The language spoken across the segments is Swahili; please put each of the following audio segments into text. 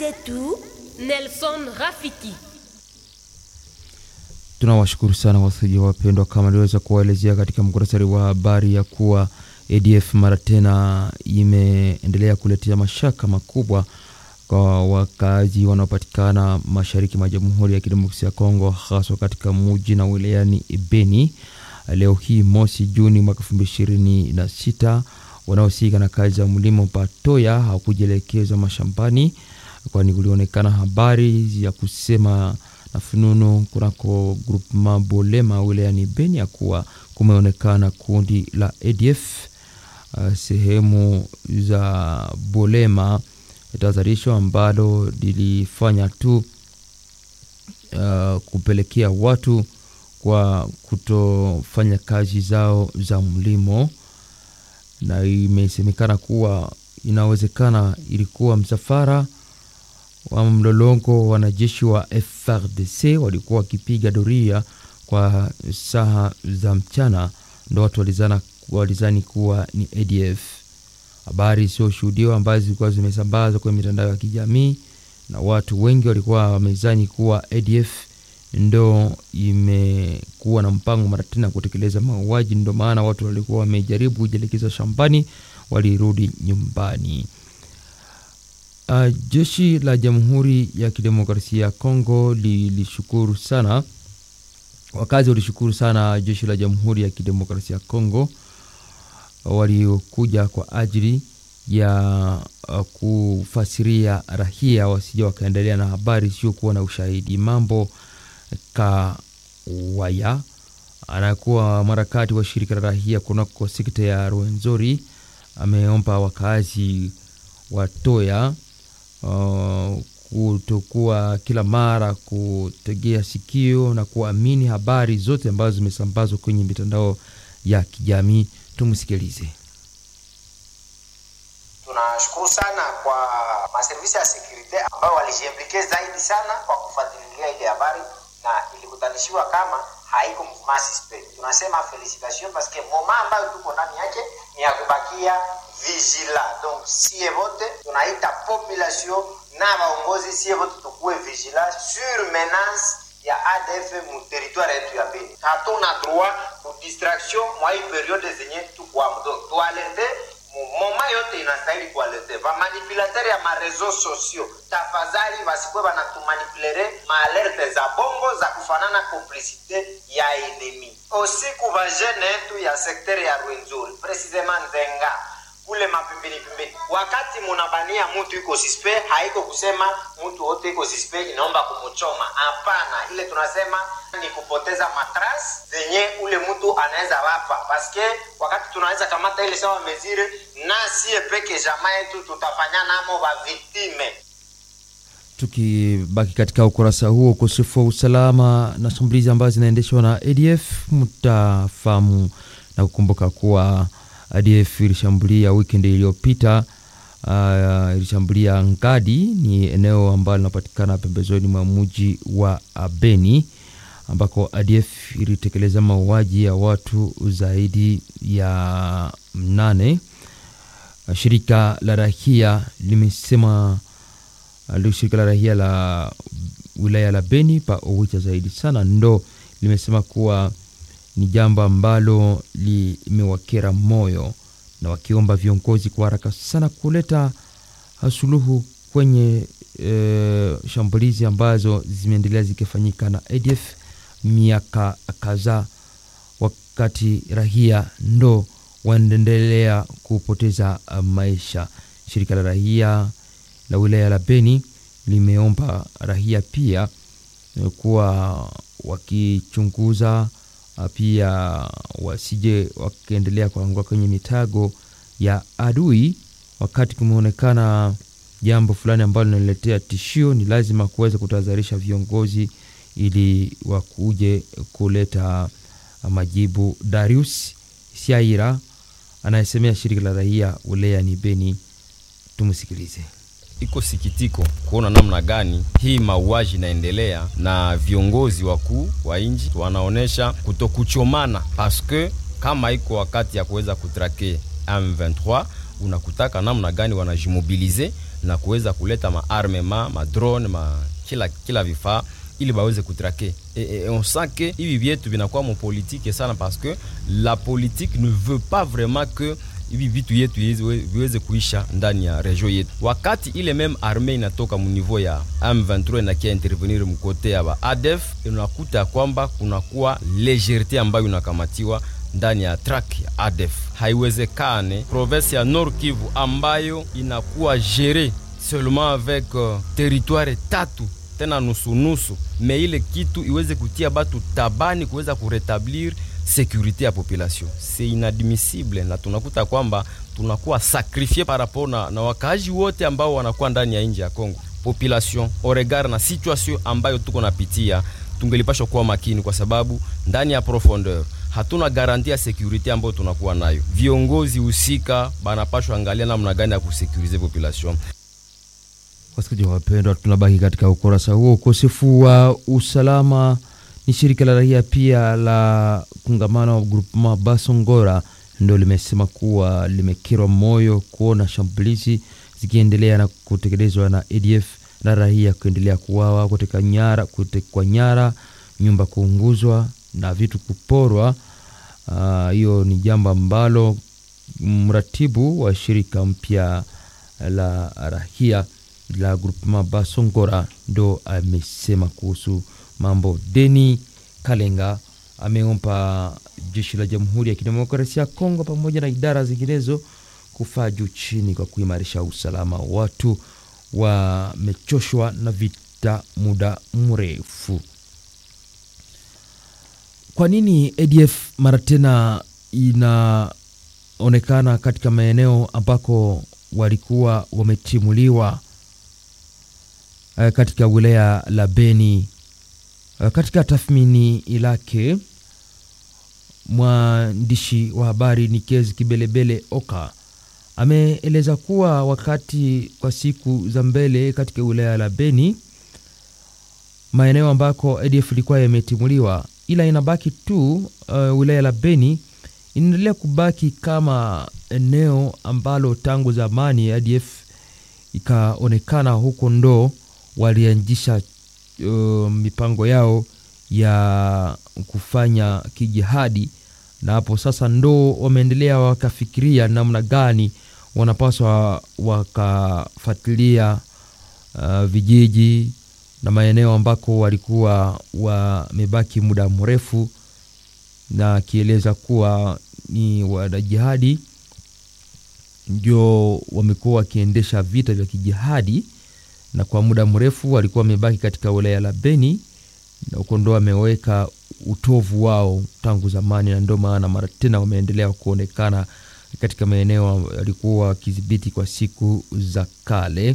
letu Nelson Rafiki. Tunawashukuru sana wasikilizaji wapendwa, kama niliweza kuwaelezea katika muktasari wa habari ya kuwa ADF mara tena imeendelea kuletea mashaka makubwa kwa wakazi wanaopatikana mashariki mwa Jamhuri ya Kidemokrasia ya Kongo, haswa katika muji na wilayani Beni. Leo hii mosi Juni mwaka elfu mbili ishirini na sita wanaohusika na kazi za mlimo Patoya hawakujielekeza mashambani, kwani kulionekana habari ya kusema na fununu kunako grupema Bolema wilayani Beni ya kuwa kumeonekana kundi la ADF uh, sehemu za Bolema, tahadharisho ambalo lilifanya tu uh, kupelekea watu kwa kutofanya kazi zao za mlimo, na imesemekana kuwa inawezekana ilikuwa msafara wa mlolongo wanajeshi wa FRDC walikuwa wakipiga doria kwa saa za mchana, ndo watu walizana walizani kuwa ni ADF. Habari isiyoshuhudiwa ambazo zilikuwa zimesambazwa kwenye mitandao ya kijamii na watu wengi walikuwa wamezani kuwa ADF ndo imekuwa na mpango mara tena kutekeleza mauaji. Ndo maana watu walikuwa wamejaribu kujielekeza shambani, walirudi nyumbani. Uh, jeshi la Jamhuri ya Kidemokrasia ya Kongo lilishukuru sana, wakazi walishukuru sana jeshi la Jamhuri ya Kidemokrasia ya Kongo waliokuja kwa ajili ya uh, kufasiria rahia wasija wakaendelea na habari isiyokuwa na ushahidi. Mambo Kawaya anakuwa mharakati wa shirika la rahia kunako sekta ya Rwenzori ameomba wakazi watoya uh, kutokuwa kila mara kutegea sikio na kuamini habari zote ambazo zimesambazwa kwenye mitandao ya kijamii. Tumsikilize. Tunashukuru sana kwa maservisi ya sekurite ambayo walijiimplike zaidi sana kwa kufuatilia ile habari na ilikutanishiwa kama haiko mouvement suspect. Tunasema felicitation parce que moment ambayo tuko ndani yake ni ya kubakia vigila. Donc sie vote tunaita population na waongozi, sie vote tukuwe vigila sur menace ya ADF mu territoire yetu ya Beni. Hatuna droit ku distraction mwa hii periode zenye tukwamo, donc tualerte moma yote inastahili kualerte vamanipulateri ya marezo sosio, tafadhali vasikwe vanatumanipulere maalerte za bongo za kufanana complicite ya enemi osiku vajene yetu ya sekteri ya Rwenzori precisement Nzenga kule mapimbini pimbini, wakati munabania mutu iko sispe, haiko kusema mutu wote iko sispe inaomba kumuchoma. Hapana, ile tunasema ni kupoteza matras zenye ule mtu anaweza wapa, paske wakati tunaweza kamata ile sawa mezire na sie peke jamaa yetu tutafanya namo ba victime. Tukibaki katika ukurasa huo, ukosefu wa usalama na shambulizi ambazo zinaendeshwa na ADF, mtafahamu na kukumbuka kuwa ADF ilishambulia weekend iliyopita. Uh, ilishambulia Ngadi, ni eneo ambalo linapatikana pembezoni mwa mji wa Beni, ambako ADF ilitekeleza mauaji ya watu zaidi ya mnane. Uh, shirika la rahia limesema uh, shirika la rahia la wilaya la Beni pa Owicha zaidi sana ndo limesema kuwa ni jambo ambalo limewakera moyo na wakiomba viongozi kwa haraka sana kuleta suluhu kwenye e, shambulizi ambazo zimeendelea zikifanyika na ADF miaka kadhaa, wakati rahia ndo wanaendelea kupoteza maisha. Shirika la rahia la wilaya la Beni limeomba rahia pia kuwa wakichunguza pia wasije wakiendelea kuangua kwenye mitago ya adui. Wakati kumeonekana jambo fulani ambalo linaletea tishio, ni lazima kuweza kutahadharisha viongozi ili wakuje kuleta majibu. Darius Siaira anayesemea shirika la raia wilaya ni Beni, tumsikilize. Iko sikitiko kuona namna gani hii mauaji inaendelea na viongozi wakuu wa nchi wanaonesha kutokuchomana, paske kama iko wakati ya kuweza kutrake M23 unakutaka namna gani wanajimobilize na kuweza kuleta maarmema madrone ma kila, kila vifaa ili baweze kutrake et, et on sent que hivi vyetu vinakuwa mopolitike sana parce que la politique ne veut pas vraiment que hivi vitu yetu viweze kuisha ndani ya region yetu. Wakati ile meme arme inatoka munivou ya M23 inakia intervenir mkote ya ba ADF, unakuta kwamba kunakuwa legerite ambayo inakamatiwa ndani ya track ya ADF. Haiwezekane province ya Nord Kivu ambayo inakuwa gere seulement avec uh, territoire tatu tena nusunusu, me ile kitu iweze kutia batu tabani kuweza kuretablir sécurité ya population c'est inadmissible, na tunakuta kwamba tunakuwa sakrifie par rapport na, na wakaaji wote ambao wanakuwa ndani ya nje ya Kongo. Population au regard na situation ambayo tuko napitia, tungelipashwa kuwa makini, kwa sababu ndani ya profondeur hatuna garanti ya security ambayo tunakuwa nayo. Viongozi husika banapashwa angalia namna gani ya kusekurize population. Wasikilizaji wapendwa, tunabaki katika ukurasa huo. Ukosefu wa usalama ni shirika la raia pia la kungamano wa groupement Basongora ndio limesema kuwa limekirwa moyo kuona shambulizi zikiendelea na kutekelezwa na ADF na raia kuendelea kuwawa, kuteka nyara, kutekwa nyara, nyumba kuunguzwa na vitu kuporwa. Hiyo uh, ni jambo ambalo mratibu wa shirika mpya la raia la groupement Basongora ndo amesema kuhusu mambo. Deni Kalenga ameomba jeshi la Jamhuri ya Kidemokrasia ya Kongo pamoja na idara zinginezo kufaa juu chini kwa kuimarisha usalama. Watu wamechoshwa na vita muda mrefu. Kwa nini ADF mara tena inaonekana katika maeneo ambako walikuwa wametimuliwa katika wilaya la Beni? Katika tathmini lake mwandishi wa habari Nikezi Kibelebele Oka ameeleza kuwa wakati kwa siku za mbele katika wilaya la Beni, maeneo ambako ADF ilikuwa yametimuliwa, ila inabaki tu uh, wilaya la Beni inaendelea kubaki kama eneo ambalo tangu zamani ADF ikaonekana huko ndo walianzisha Uh, mipango yao ya kufanya kijihadi, na hapo sasa ndo wameendelea wakafikiria namna gani wanapaswa wakafuatilia uh, vijiji na maeneo ambako walikuwa wamebaki muda mrefu, na akieleza kuwa ni wanajihadi ndio wamekuwa wakiendesha vita vya kijihadi na kwa muda mrefu walikuwa wamebaki katika wilaya la Beni na huko ndo wameweka utovu wao tangu zamani, na ndio maana mara tena wameendelea kuonekana katika maeneo walikuwa wakidhibiti kwa siku za kale.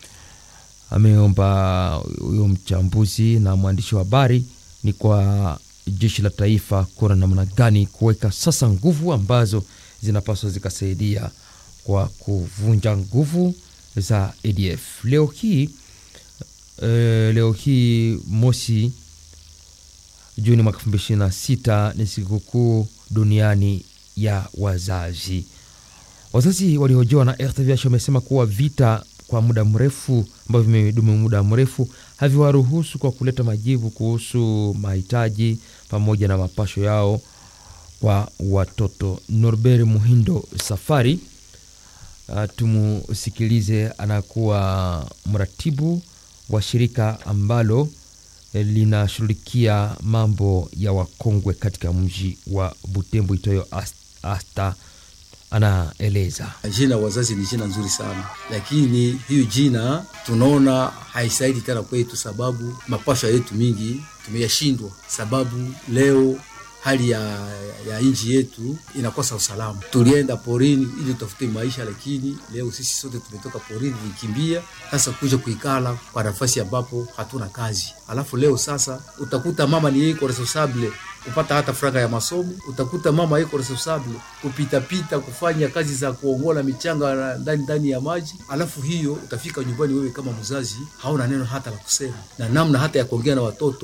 Ameomba huyo mchambuzi na mwandishi wa habari ni kwa jeshi la taifa kuona namna gani kuweka sasa nguvu ambazo zinapaswa zikasaidia kwa kuvunja nguvu za ADF. Leo hii uh, leo hii mosi Juni mwaka elfu mbili ishirini na sita ni sikukuu duniani ya wazazi. Wazazi waliohojiwa na RTVH wamesema kuwa vita kwa muda mrefu ambavyo vimedumu muda mrefu haviwaruhusu kwa kuleta majibu kuhusu mahitaji pamoja na mapasho yao kwa watoto. Norbert Muhindo Safari Uh, tumusikilize. Anakuwa mratibu wa shirika ambalo linashughulikia mambo ya wakongwe katika mji wa Butembo itoyo Asta. Anaeleza jina wazazi ni jina nzuri sana, lakini hiyo jina tunaona haisaidi tena kwetu, sababu mapasha yetu mingi tumeyashindwa, sababu leo hali ya, ya nchi yetu inakosa usalama. Tulienda porini ili tutafute maisha, lakini leo sisi sote tumetoka porini, tulikimbia sasa kuja kuikala kwa nafasi ambapo hatuna kazi. Alafu leo sasa utakuta mama ni yeye responsable kupata hata franga ya masomo, utakuta mama yuko responsable kupitapita kufanya kazi za kuongola michanga ndani ndani ya maji. Alafu hiyo utafika nyumbani, wewe kama mzazi hauna neno hata la kusema na namna hata ya kuongea na watoto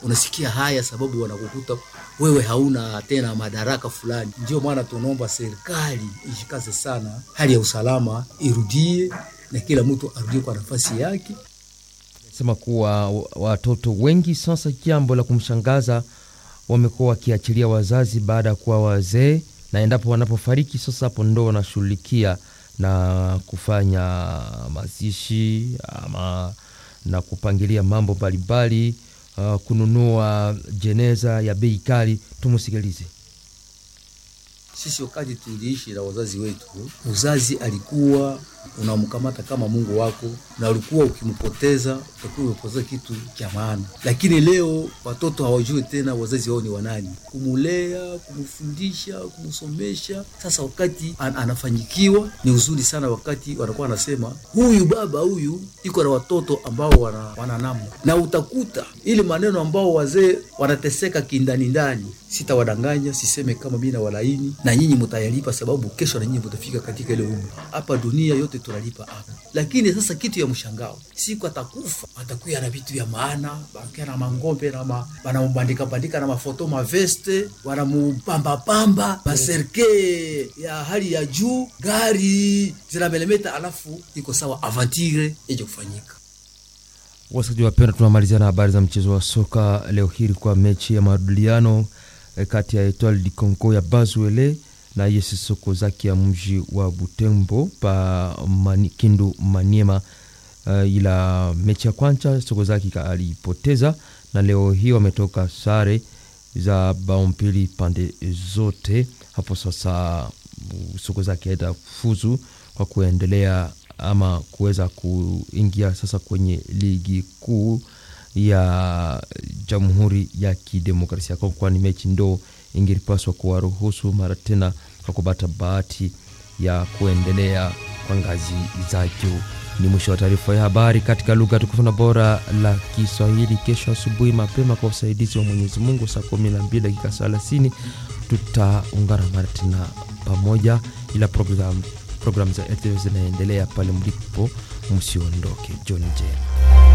unasikia haya sababu wanakukuta wewe hauna tena madaraka fulani. Ndio maana tunaomba serikali ishikaze sana, hali ya usalama irudie na kila mtu arudie kwa nafasi yake. sema kuwa watoto wengi sasa, jambo la kumshangaza, wamekuwa wakiachilia wazazi baada ya kuwa wazee, na endapo wanapofariki sasa, hapo ndo wanashughulikia na kufanya mazishi ama na kupangilia mambo mbalimbali, uh, kununua jeneza ya bei kali. Tumusikilize. Sisi wakati tuliishi na wazazi wetu, uzazi alikuwa unamkamata kama Mungu wako, na ulikuwa ukimpoteza utakuwa umepoteza kitu cha maana. Lakini leo watoto hawajui tena wazazi wao ni wanani, kumulea, kumfundisha, kumsomesha. Sasa wakati an anafanyikiwa ni uzuri sana, wakati wanakuwa wanasema huyu baba huyu iko na watoto ambao wana, wana namna, na utakuta ile maneno ambao wazee wanateseka kindani ndani. Sitawadanganya, siseme kama mimi na walaini na nyinyi mtayalipa, sababu kesho na nyinyi mtafika katika ile umri. Hapa dunia yote tunalipa hapa, lakini sasa kitu ya mshangao, siku atakufa atakuya na vitu vya maana, banakuya na mangombe na ma, banamubandika bandika na mafoto maveste, wanamupamba pamba maserke ya hali ya juu, gari zinamelemeta, alafu iko sawa avantire ije kufanyika. Wasikilizaji wapenda, tunamalizia na habari za mchezo wa soka leo hii. Ilikuwa mechi ya marudiano eh, kati ya Etoile du Congo ya Bazuele na AS Sokozaki ya mji wa Butembo pa mani, Kindu Maniema. Uh, ila mechi ya kwanza Sokozaki alipoteza na leo hii wametoka sare za bao mbili pande zote. Hapo sasa Sokozaki aenda fuzu kwa kuendelea ama kuweza kuingia sasa kwenye ligi kuu ya Jamhuri ya Kidemokrasia ya Kongo, kwani mechi ndo ingelipaswa kuwaruhusu mara tena kwa kupata bahati ya kuendelea kwa ngazi za juu. Ni mwisho wa taarifa ya habari katika lugha tukufu na bora la Kiswahili. Kesho asubuhi mapema, kwa usaidizi wa Mwenyezi Mungu, saa kumi na mbili dakika thelathini tutaungana mara tena pamoja, ila program programu za RTV zinaendelea pale mlipo, msiondoke. John Jane.